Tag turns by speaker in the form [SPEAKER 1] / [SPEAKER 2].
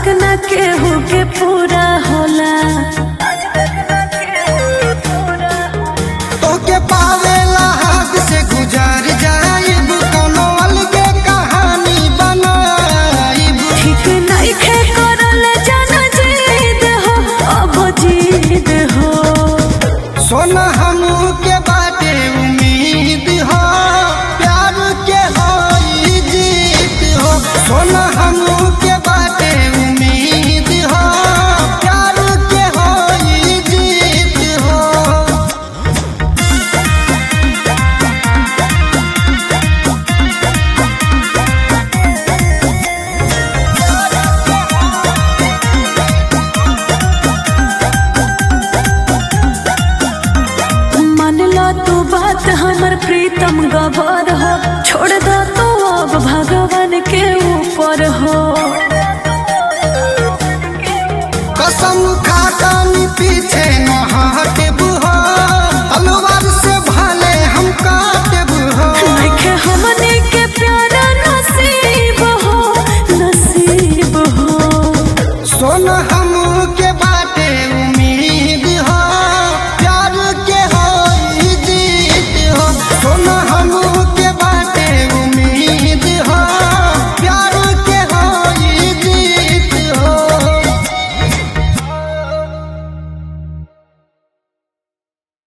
[SPEAKER 1] तक न केहू के पूरा होला
[SPEAKER 2] तोके पावेला हाथ से गुजार जाइब कोनो अलगे कहानी बनाइब
[SPEAKER 1] ठीक नइखे करल जन जीद हो अब जीद हो
[SPEAKER 2] सोना हमू के बाटे उम्मीद हो प्यार के होई जीत हो सोना हमू के बाटे उम्मीद हो प्यार के होई जीत हो
[SPEAKER 1] मान लो तू बात हमर प्रीतम गबर हो छोड़ दो तू अब भगवान